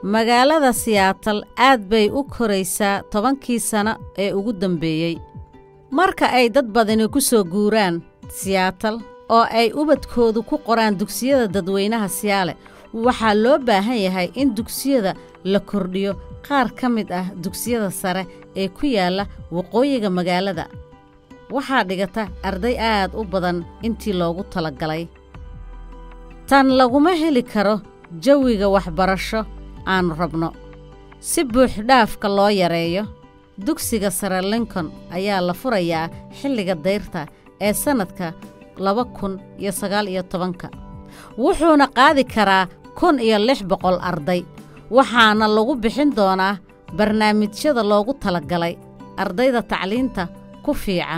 magaalada siyaatal aad bay u koraysaa tobankii sano ee ugu dambeeyey marka ay dad badani ku soo guuraan siyaatal oo ay ubadkoodu ku qoraan dugsiyada dadweynaha siyaale waxaa loo baahan yahay in dugsiyada la kordhiyo qaar ka mid ah dugsiyada sare ee ku yaalla waqooyiga magaalada waxaa dhigata arday aad u badan intii loogu talagalay tan laguma heli karo jawiga waxbarasho aannu rabno si buuxdhaafka loo yareeyo dugsiga sare lincoln ayaa la furayaa xilliga dayrta ee sannadka laba kun iyo sagaal iyo tobanka wuxuuna qaadi karaa kun iyo lix boqol arday waxaana lagu bixin doonaa barnaamijyada loogu talagalay ardayda tacliinta ku fiican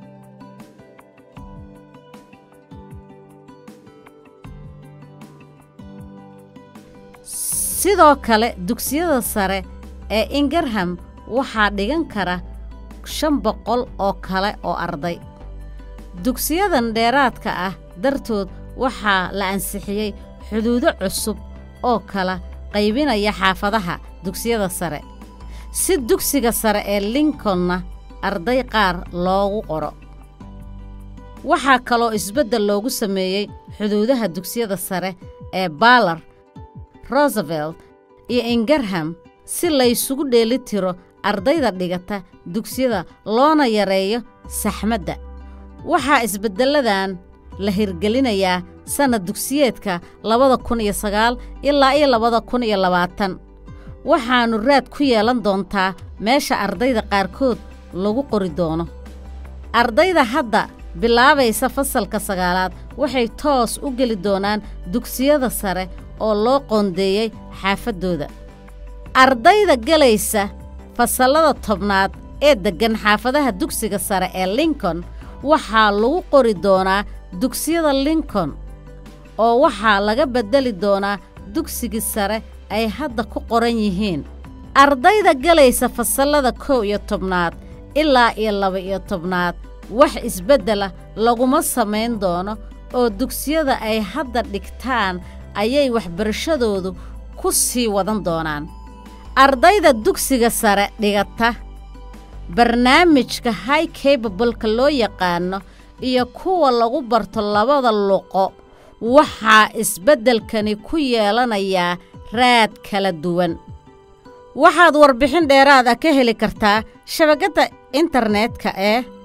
sidoo kale dugsiyada sare ee ingarham waxaa dhigan kara shan boqol oo kale oo arday dugsiyadan dheeraadka ah dartood waxaa la ansixiyey xuduudo cusub oo kala qaybinaya xaafadaha dugsiyada sare si dugsiga sare ee lincolnna arday qaar loogu qoro waxaa kaloo isbeddel loogu sameeyey xuduudaha dugsiyada sare ee baalar rosevelt iyo ingarham si laysugu dheeli tiro ardayda dhigata dugsiyada loona yareeyo saxmadda waxaa isbeddelladan la hirgelinayaa sannad dugsiyeedka labada kun iyo sagaal ilaa iyo labada kun iyo labaatan waxaannu raad ku yeelan doontaa meesha ardayda qaarkood lagu qori doono ardayda hadda bilaabaysa fasalka sagaalaad waxay toos u geli doonaan dugsiyada sare oo loo qoondeeyey xaafaddooda ardayda gelaysa fasallada tobnaad ee deggan xaafadaha dugsiga sare ee lincoln waxaa lagu qori doonaa dugsiyada lincoln oo waxaa laga beddeli doonaa dugsigii sare ay hadda ku qoran yihiin ardayda gelaysa fasallada kow iyo tobnaad ilaa iyo laba-iyo tobnaad wax isbeddela laguma samayn doono oo dugsiyada ay hadda dhigtaan ayay waxbarashadoodu ku sii wadan doonaan ardayda dugsiga sare dhigata barnaamijka high cabableka loo yaqaano iyo kuwa lagu barto labada luqo waxaa isbeddelkani ku yeelanayaa raad kala duwan waxaad warbixin dheeraad ah ka heli kartaa shabakadda internetka ee